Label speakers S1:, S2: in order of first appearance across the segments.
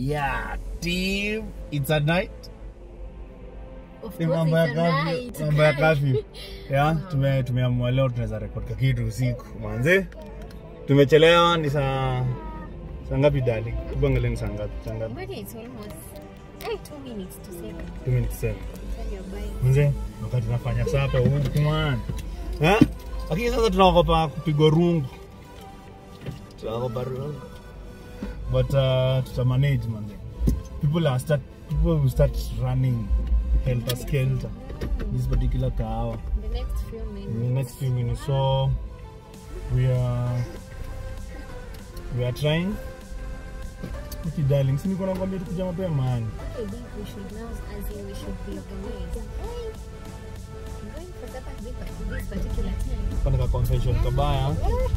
S1: yeah team it's a night
S2: Of
S1: Ni
S2: course
S1: mambo ya
S2: it's a
S1: kafi
S2: night.
S1: mambo ya kafi ya tume tumeamua leo tunaweza record ka kitu usiku manze tumechelewa ni saa saa ngapi dali tubangalie ni saa ngapi saa ngapi
S2: But it's almost eh, two minutes to seven.
S1: two minutes seven
S2: When you're buying.
S1: manze wakati tunafanya sapa huku man eh lakini sasa tunaogopa kupigwa rungu tunaogopa rungu but uh, tuta manage manze people are start people will start running helter skelter this particular kahawa
S2: The next few
S1: in
S2: minutes.
S1: the next few minutes. So we are we are trying. Okay, darling, si niko nakwambia tukuja mapema man.
S2: I think we should now, as in we should be organized. Hey, I'm going for supper this this particular time.
S1: Pana ka confession kabaya.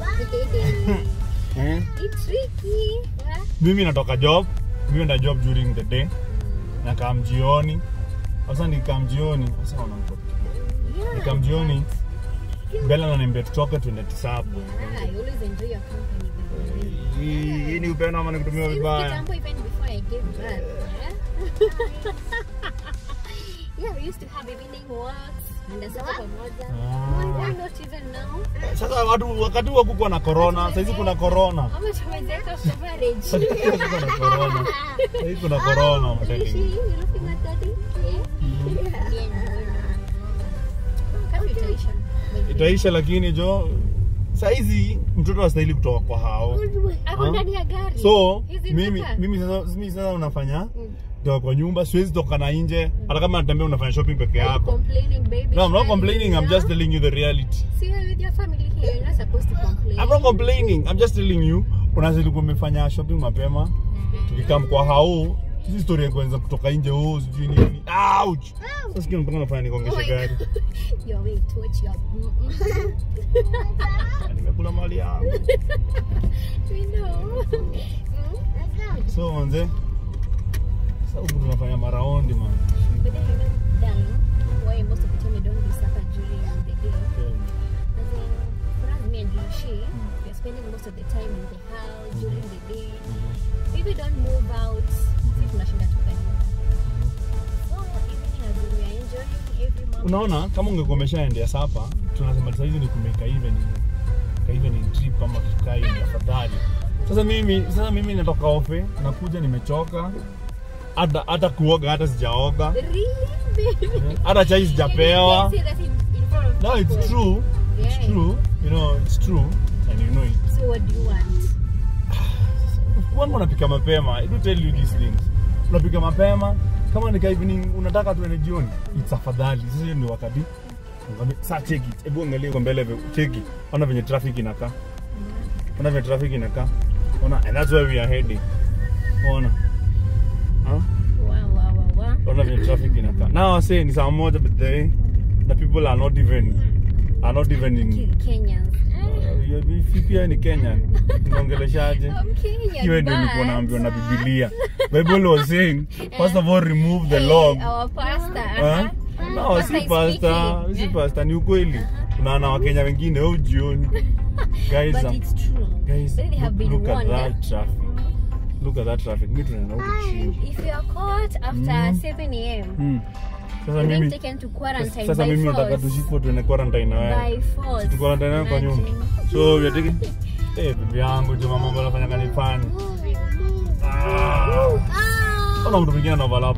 S1: Eh?
S2: it's tricky. Huh?
S1: Mimi natoka job. Mimi nda job during the day. Na kam jioni. Sasa nikam jioni, sasa naona mko.
S2: Yeah.
S1: Nikam jioni. Bella ananiambia tutoke tuende tisabu.
S2: Yeah, I always enjoy your company. by the way.
S1: Hii hii ni upendo ama nikutumia
S2: Since
S1: vibaya?
S2: kitambo, even before I gave birth. Yeah? yeah, we used to have evening walks. And sasa pamoja.
S1: Ah.
S2: Why not even now?
S1: Sasa watu wakati huo kukuwa na corona, sasa hizi kuna corona.
S2: How much tumezeka for marriage?
S1: kuna corona. Sasa kuna corona, I'm
S2: Is
S1: telling
S2: she
S1: you.
S2: you looking at daddy? Yeah. Yeah, no, no. Kama itaisha.
S1: itaisha lakini jo saizi mtoto astahili kutoka kwa hao
S2: Ako
S1: Huh?
S2: ndani ya gari.
S1: so
S2: Hizi
S1: mimi
S2: mpaka?
S1: mimi sasa mimi sasa unafanya
S2: Mm.
S1: toka kwa nyumba siwezi toka na nje hata kama natembea unafanya shopping peke
S2: Are you
S1: yako
S2: complaining, baby?
S1: no i'm not
S2: Shall
S1: complaining i'm
S2: you?
S1: just telling you the reality
S2: See you with your family here. You're not supposed to complain.
S1: i'm not complaining i'm just telling you unazidi kumefanya shopping mapema tukikam kwa hao sisi story ya kwanza kutoka nje oh sijui nini ouch sasa sikio mpaka nafanya nikongeshe gari
S2: Your way touch your. Mm-mm.
S1: nimekula mali yangu
S2: We know. Mm.
S1: so manze sasa huku tunafanya maraundi man
S2: But then you know, darling, why most of the time you don't do supper during the day? As in, for us, me and Lucy, we're spending most of the time in the house during the day. Maybe don't move out. Si tunashinda tu kwa nyumba. So, evening as in we are enjoying every moment.
S1: unaona kama ungekuwa umeshaendea sapa tunasema saizi ni kumeka evening ka evening trip ama tukai ni afadhali sasa mimi sasa mimi natoka ofe nakuja nimechoka hata hata kuoga hata sijaoga
S2: Really, baby?
S1: hata chai sijapewa
S2: You can say that in, in front of
S1: no it's
S2: people.
S1: true it's
S2: Yeah.
S1: true you know it's true and you know it
S2: So what do you want?
S1: kwangu unapika mapema I do tell you these things unapika mapema kama nika evening unataka tuende jioni it's afadhali sasa hiyo ni wakati Ngambia, saa check it hebu angalia kwa mbele cheki ona venye traffic inakaa ona venye traffic inakaa ona and that's where we are heading ona huh?
S2: Wow, wow, wow, wow.
S1: ona venye traffic inakaa now I say ni saa moja but the, the people are not even are not even in
S2: Ke- Kenyans. Eh,
S1: uh, you- pia ni Kenyan unaongeleshaje
S2: I'm Kenyan.
S1: hiyo ndio
S2: but-
S1: nilikuwa naambiwa na Biblia. Bible was saying, first of all remove the
S2: Hey,
S1: log.
S2: Our pastor.
S1: Huh?
S2: uh-huh.
S1: No,
S2: Pastor
S1: si
S2: is
S1: pastor,
S2: speaking.
S1: si pastor, ni ukweli. Tunaona Wakenya wengine au jioni. Guys,
S2: But
S1: um,
S2: it's true.
S1: guys,
S2: They have
S1: look,
S2: been
S1: look at
S2: warned.
S1: that traffic. Look at that traffic. Mimi tunaenda huku chini.
S2: If you are caught after
S1: Mm.
S2: 7 a.m.,
S1: Hmm. Sasa
S2: you're being
S1: mimi
S2: taken to quarantine
S1: sasa
S2: by
S1: mimi nataka
S2: force.
S1: tushikwe tuende quarantine na wewe.
S2: By force.
S1: Tu quarantine nawe kwa nyumba.
S2: Imagine.
S1: So we are taking Eh, bibi yangu juma mambo anafanya kanifanya. Ah.
S2: Ah.
S1: Ona mtu mwingine anaoverlap.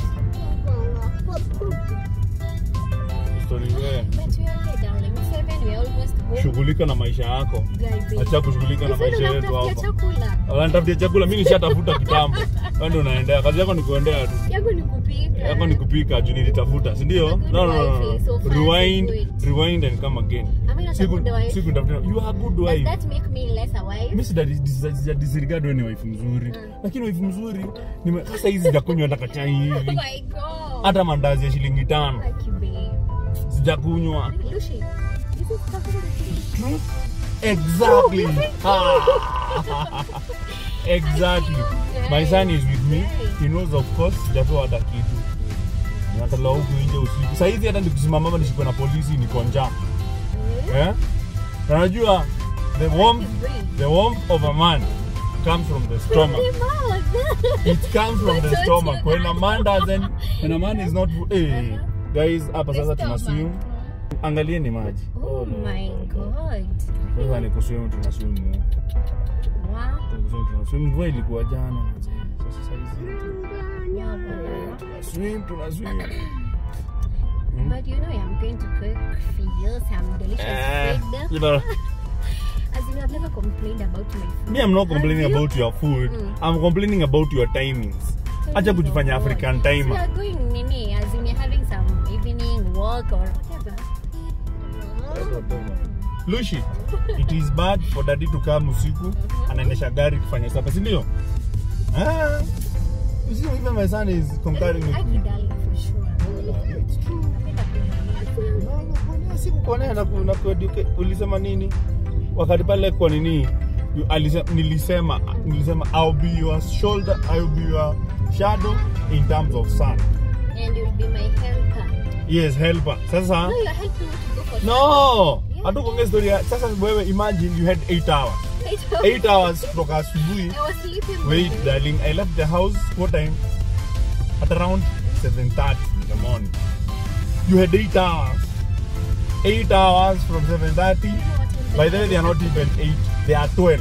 S1: Story wewe.
S2: But we are okay, darling. 7, we are almost home.
S1: Shughulika na maisha yako.
S2: Guys,
S1: Acha kushughulika na
S2: Hivi
S1: maisha yetu
S2: unamtafutia
S1: hapa.
S2: chakula.
S1: Wanatafutia chakula, mimi nishatafuta kitambo. Wewe ndio unaendea. Kazi yako ni kuendea tu.
S2: Yangu ni kupika.
S1: Yako ni kupika juu nilitafuta, si ndio?
S2: good
S1: No no no.
S2: wife, so
S1: no.
S2: far,
S1: Rewind,
S2: so good.
S1: rewind and come again.
S2: Am I not a
S1: Siku
S2: good wife?
S1: siku nitafuta. You are a good
S2: Does
S1: wife.
S2: that make me less a wife?
S1: Mimi sija disregard wewe ni wife mzuri. Lakini wife mzuri ni sasa hizi sijakunywa hata kachai
S2: Oh
S1: hivi.
S2: my god.
S1: Hata mandazi ya shilingi tano
S2: Lucky babe.
S1: sijakunywa.
S2: Lucy, this is comfortable.
S1: Exactly. Ah. exactly. My son is with me. He knows of course sijapewa hata kitu. Natala huku nje usiku. Sasa hivi hata nikisimama hapa nishikwe na polisi niko njaa. Eh? Na Unajua the warmth the warmth of a man comes from the stomach it comes from the
S2: Watoto.
S1: stomach when a man doesn't when a man is not hey, guys hapa sasa tuna swim angalieni maji
S2: Oh my god.
S1: sasa ni kuswim tuna swim
S2: Wow.
S1: Kuswim tuna swim mvua ilikuwa jana mazee. sasa saizi
S2: Wow, wow, wow.
S1: tuna swim tuna swim
S2: But you know I'm going to cook for you some delicious
S1: Eh,
S2: food.
S1: you know,
S2: As in, I've never complained about my food.
S1: me I'm not complaining
S2: Have you?
S1: about your food
S2: Mm.
S1: I'm complaining about your timings acha kujifanya
S2: Oh,
S1: African
S2: So
S1: timer
S2: you're going nini? As in, you're having some evening walk or whatever.
S1: Lushi, it is bad for daddy to come usiku anaendesha gari kufanya sapa, si ndio? Ah, you see, even my son is comparing with
S2: I
S1: me.
S2: darling for sure.
S1: It's true.
S2: Napenda kuangalia.
S1: No, no, kuonea si kukuonea na ku- na kueducate. Ulisema nini wakati pale kwa nini you- alise- nilisema nilisema I'll be your shoulder I'll be your shadow in terms of sun
S2: And you'll be my helper.
S1: yes helper sasa
S2: No, you're helping me to go for
S1: no hatukuongea story ya sasa wewe imagine you had 8 hours
S2: Eight
S1: 8 hours kutoka asubuhi
S2: I was sleeping.
S1: Wait,
S2: baby.
S1: darling, I left the house what time? At around 7.30 in the morning. You had 8 hours. 8 hours from 7.30.
S2: You know what time
S1: By the way, they are not even 8. They are 12.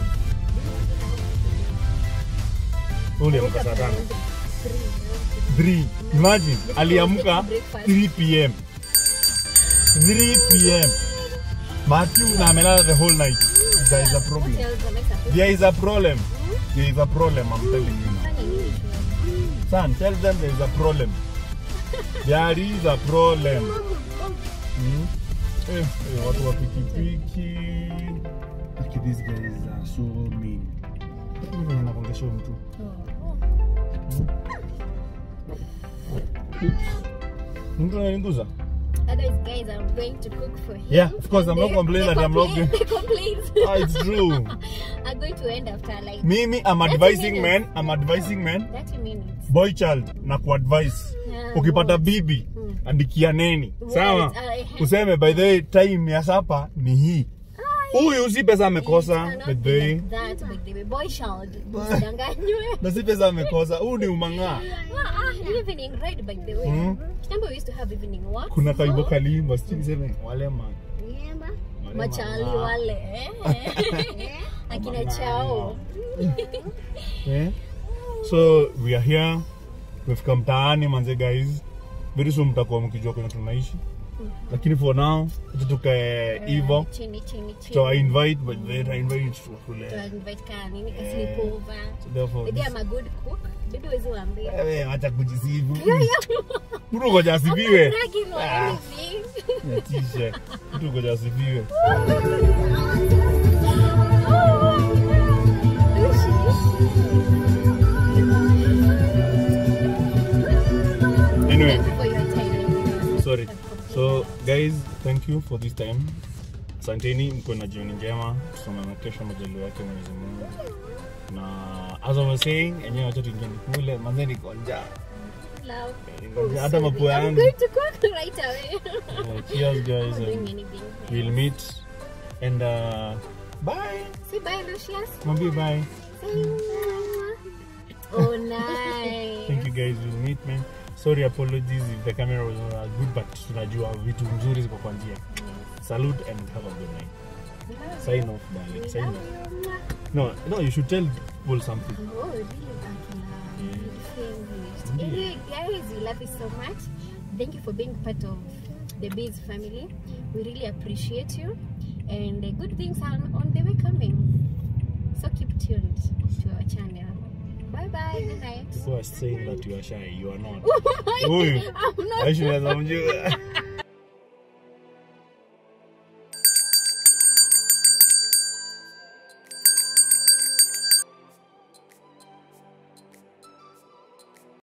S1: Ule amka saa tano. 3. Imagine, aliamka 3 p.m. 3 p.m. Matthew na amelala the whole night. There is a problem. There is a problem. There is a problem, I'm telling you now. Son, tell them there is a problem. There is a problem. Hmm? Eh, eh, watu wa pikipiki. Look at these guys are so mean. Mimi venye nakuongesha huyu mtu. Oops. Mtu ananiguza?
S2: Otherwise, guys, I'm going to cook for him.
S1: Yeah, of course, I'm not
S2: They-
S1: complaining
S2: they
S1: that I'm not
S2: complain-
S1: going-
S2: They complain.
S1: Ah, it's true.
S2: I'm going to end after like
S1: Mimi, I'm
S2: 30
S1: advising men,
S2: minutes.
S1: I'm advising men,
S2: 30 minutes.
S1: boy child, na kuadvise.
S2: Yeah,
S1: Ukipata
S2: what?
S1: bibi,
S2: Hmm.
S1: andikia neni. Sawa?
S2: What? Uh,
S1: Useme by the way, time ya sapa ni hii. Huyu si pesa
S2: It
S1: amekosa,
S2: cannot
S1: by
S2: be
S1: the way.
S2: like that, by the way. Boy child. Usidanganywe.
S1: Na si pesa amekosa. Huyu ni umang'aa.
S2: Ah, ah, evening ride by the way.
S1: Mm.
S2: Kitambo we used to have evening walks.
S1: Kuna kaibo
S2: So,
S1: kalimba, sijui niseme wale man. Wale
S2: machali
S1: mang'aa.
S2: wale eh. akina chao
S1: Eh? So we are here. Tumefika mtaani manze guys. Very soon mtakuwa mkijua kwenye tunaishi. Lakini for now, acha tukae hivyo.
S2: chini chini
S1: Tutawa
S2: chini
S1: invite but then I invite tukule.
S2: To invite ka nini ka
S1: Eh.
S2: sleepover
S1: So therefore,
S2: Maybe I'm a good cook. Maybe wezi waambia.
S1: wewe acha kujisifu. Mtu ngoja asifiwe.
S2: Bragging or
S1: Ah.
S2: anything.
S1: Natisha. Mtu ngoja asifiwe. Anyway,
S2: Thank you for your time.
S1: sorry. So guys, thank you for this time. Asanteni, mko na jioni njema. Tusomane kesho majaliwa yake Mwenyezi Mungu. Na as I was saying, enyewe wacha tuingie kule, manze niko njaa.
S2: Love.
S1: Hata mapua
S2: I'm
S1: yangu.
S2: going to cook right away.
S1: Uh, cheers guys.
S2: Doing
S1: And
S2: anything.
S1: we'll meet and uh, bye.
S2: Say bye, Lucius.
S1: Mwambie bye.
S2: Say Oh, nice.
S1: Thank you guys. We'll meet man. Sorry, apologies if the camera was not as good, but tunajua vitu nzuri ziko kwa njia. Salute and have a good night. Sign off, darling. Sign off. No, no, you should tell people something.
S2: Oh, really
S1: Yeah.
S2: Anyway, guys, we love you so much. Thank you for being part of the Biz family. We really appreciate you. And the good things are on the way coming. So keep tuned to our channel. Bye bye. Good night.
S1: People are saying that you are shy. You are not.
S2: I'm
S1: Huyu.
S2: not.
S1: Aisha unaweza mjua.